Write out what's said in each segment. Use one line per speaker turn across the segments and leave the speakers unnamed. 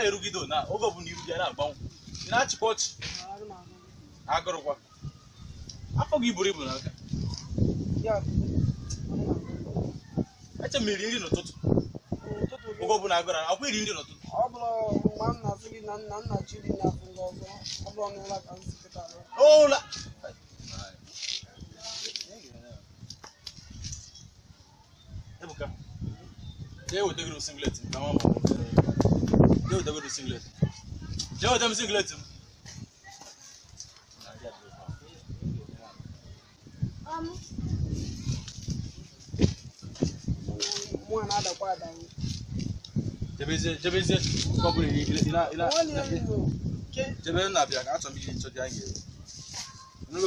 anaghị erugide na oge ọbụla iru ya na-agbanwe ị na-achịkwa ọchị agụrụkwa afọ gị buru ibu n'aka eche m iri nri n'ụtụtụ oge ọbụla agụrụ akwa iri nri n'ụtụtụ
ọ bụrụ mgbe m na-asị gị na nna nna chi dị n'afọ ndị ọzọ ọ bụrụ n'ụlọ ka m si kịta lụọ.
ụla ebuka jee wetegoro singlet m ka nwa ma jee wetegoro singlet jee weta m singlet m
mụ a na-adakwa adanwu
jebezie jebezie nke ọbụla ị ị na ị na
nwanne ya nno
jebe na-abịa ka achọrọ m iji nchọ dị anyị ga-eri Nụgo?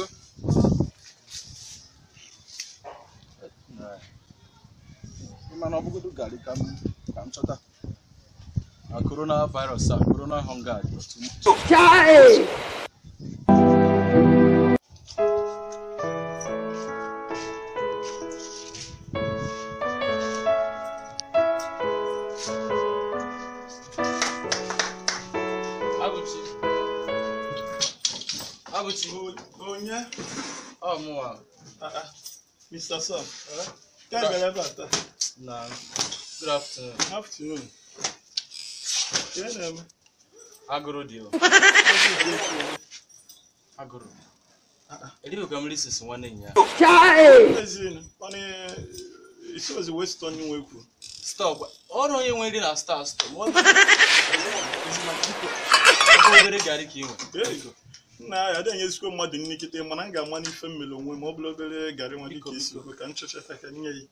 mana ọ bụgodo garị ka m ka m chọta na corona virus a corona hunger dị otu m- Abụchi. Abụchi.
onye
Ọ mụnwa.
mr sam ka gara ebe a taa
Na good afternoon.
afternoon ka ị na-eme
Agụrụ dị o. Agụrụ. Edibe ka m risis nwanne nya.
ezinụ mana isi ozi west onye nwe kwu
Stọọ ọrụ onye nwe nri na star stọọ. Ma ọ bụ ebe obere garị ka ị nwe.
There you go. nna ya adịghị enyezikwa mmadụ nri kịta mana m ga-ama n'ife mmiri onwe ma ọ bụrụ obere garị nwa dịka isi okwe ka m chọchata ka nye ya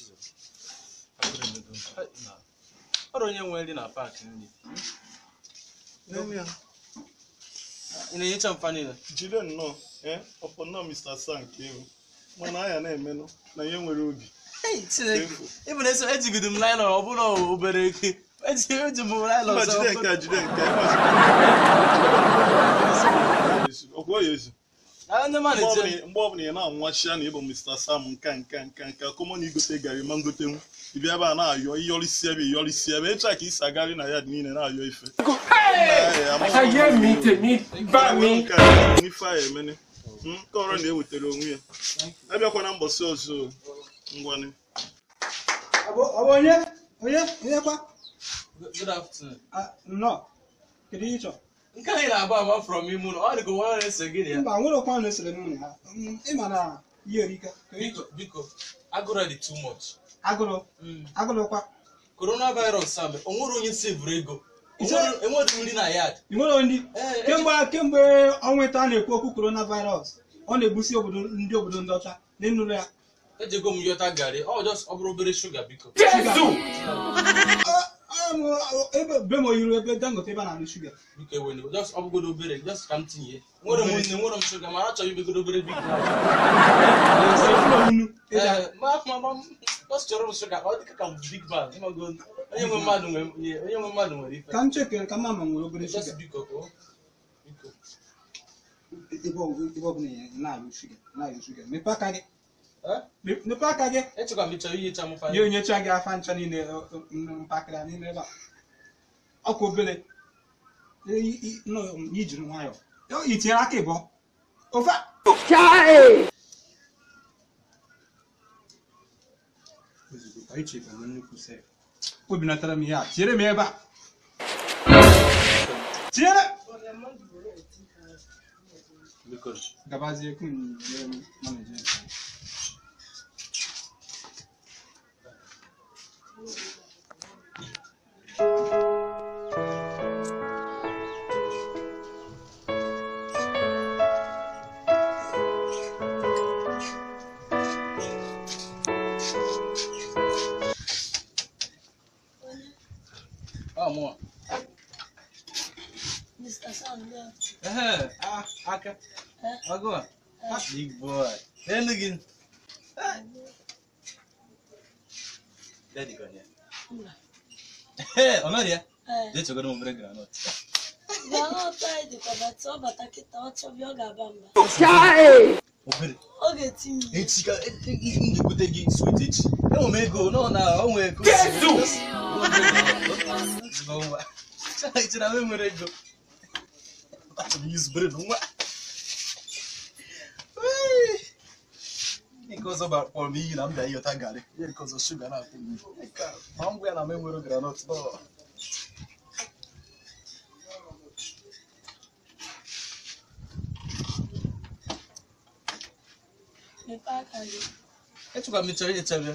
Ọrụ onye nwe nri na paakị nri.
Nene ya,
Ị na-enyecha mfa niile.
jide nnọọ ee ọpọ nnọọ mr sam ka ewu mana anya na-emenụ na ihe nwere obi
Ịbụ na eso ejigide m laịlọn ọ bụla obere eke. Eji eji m laịlọn
mba
ọzọ.
jide nke a jide nke a ọgwọ ya ezu
Na ndị mmadụ
mgbe
eche.
ọbụla- mgbe ọbụla ị na-anwachia na ịbụ mr sam nka nka nka nka kọmọ na igote gari ma ngotenwu ịbịa ebe a na-ayọ iyọrịsi ebe iyọrịsi ebe ịcha ka isi agari na ya dị niile na-ayọ ife
ayé mi tèmi bá mi.
ife a emene nke ọrụ na-ewetara onwe ya abịakwa na mbọsị ọzọ o. ngwanị
ọ bụ ọ bụ onye onye onye kwa
Good afternoon.
Ah, nnọọ kedu ihe ị chọrọ
Nke anyị na-agba ama from ime ụlọ ọ dị ka nwa na-ese gị na ya.
mba nwere ọkwa na-esere m ya Mm, ị ma na ihe erika Kedu ihe ị
Biko
chọrọ?
biko agụrụ dị too much.
agụrụ agụrụ kwa
Coronavirus a o nwere onye sevuru ego. O
Ise-
nwere- Enwere nri na yard.
ị nwere ndị
Ee,
kemgbe kemgbe ọnwa ịta a na-ekwu okwu coronavirus ọ na-egbusi obodo ndị obodo ndị ọcha n'ịnụrụ ya
ejego m yọta garị ọ just ọ bụrụ obere shuga biko.
Jésù.
Ah, ah, ebe be m oyiru ebe dangote ebe a na-alụ shuga
Biko ewene just ọ bụgodo obere just ka m tinye. Nwere m nne nwere m shuga mana achọghị ibigodo obere big bag.
unu
Ee, ma ma ma just chọrọ m shuga ọ dịka ka m big bag. Ịmago onye nwe mmadụ nwere onye nwe mmadụ nwere ife.
ka m chekere ka mma ma nwere obere
Just
shuga
biko o. Biko.
ebe ọ- ebe ọbụla ị na-alụ shuga na-alụ shuga mepee aka gị
Eh?
Me- mepee aka gị
Echekwa m ịchọ ihicha m fa.
nye onyecha gị afa ncha niile ọ- ọ- mpakịrị a n'ime ebe a ọkwa obere I- i- nọ, ijiri nwayọ i tinyere aka ịbọ ofe a. ozugbo ka iche ka nnukwu sef obinatara m ihe a tinyere m ebe a tinyere
Biko.
gabazie kun jere m manager
Ọ mụọ.
Mr. Sam, yeah.
Ehe, ah, aka. Ọgụ a. Big boy. N'elu gị. Daddy gọ ya.
Mba.
Ehe, ọ nọrọ ya.
Eh,
Jee chọgodo m obere granọt.
granọt anyị dịkwa bata ọ bata kịta ọ chọbịa ọ ga-aba mba
Obere.
ọ ga-etinye ihe.
Echi ka m ga-egote gị swit echi. Enwe m ego nọ na o nwee ego.
Jesu!
Ngwa. Chere na m enwere ego. Achọrọ m izubere na nwa. Wee. Nke ọzọ bara kpọrọ m iyi na m bịa ịghọta garị. Ihe nke ọzọ shuga na-atụ m iyi. Ma m gwa ya na m enwere granọt. Ọ.
Mepee aka gị.
Echekwa m chọrọ echebe.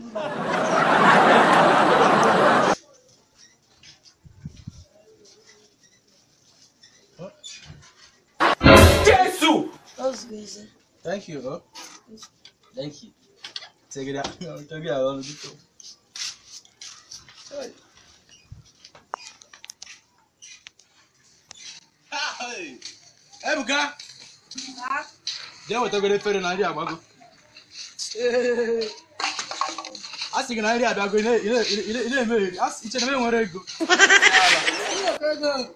Jésù.
Ozugbo eze.
Thank you. Oh. Thank you. Take it out. Take it out. All the Hey. Hey. Ebuka. Jee wetagoro efere na nri agbago. Ee. A sị gị na nri abịago ị na- ị na- ị na- ị na-eme eri. A sị- iche na m enwere ego. Ego.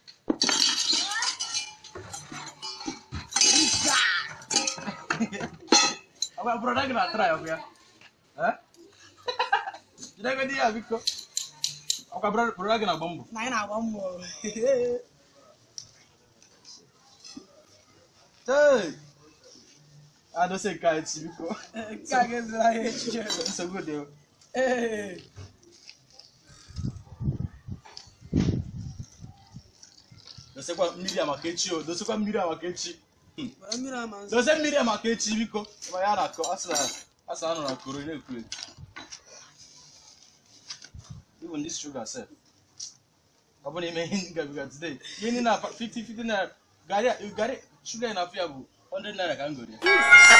Apa broda gị na-atara ya ọkụ ya? Eh? Jide ego di ya biko. Ọkwa broda broda gị na-agba mbọ.
Na anyị na-agba mbọ.
Hey! Adose nke anyị chi biko.
Nke a ga-ezuru anyị echiche.
Nsogbu dị o.
Ee.
Dosekwa mmiri a maka echi o. Dosekwa mmiri a maka echi.
Gbara mmiri ama nso.
Dose mmiri a maka echi biko. Ma ya na-akọ asị na asị na anọ na koro na-ekwu ekwu. Even this sugar sef. Ọ bụ na ime ihe ngabiga today. Ihe ndị na 50 50 naira. Gari gari sugar na afọ ya bụ 100 naira ka m goro ya.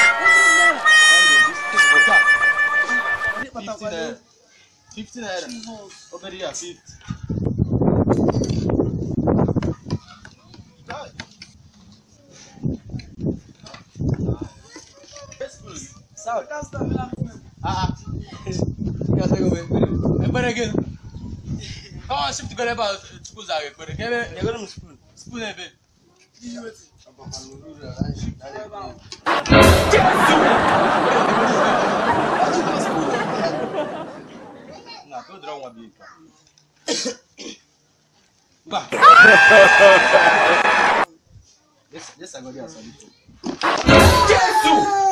Ndị
50
kpatakwado
naira. 50 naira.
Chivos.
Obere ya 50. Sawa. Ah. Ya sego me. Ekpere gị. Ọ shift gere ebe a Chukwu zara ekpere. Ka ebe nyegoro m spoon. Spoon ebe. Na, ka o dịrị ọnwa bụ ike. Mba. Yes, yes, I got it.
Jésù.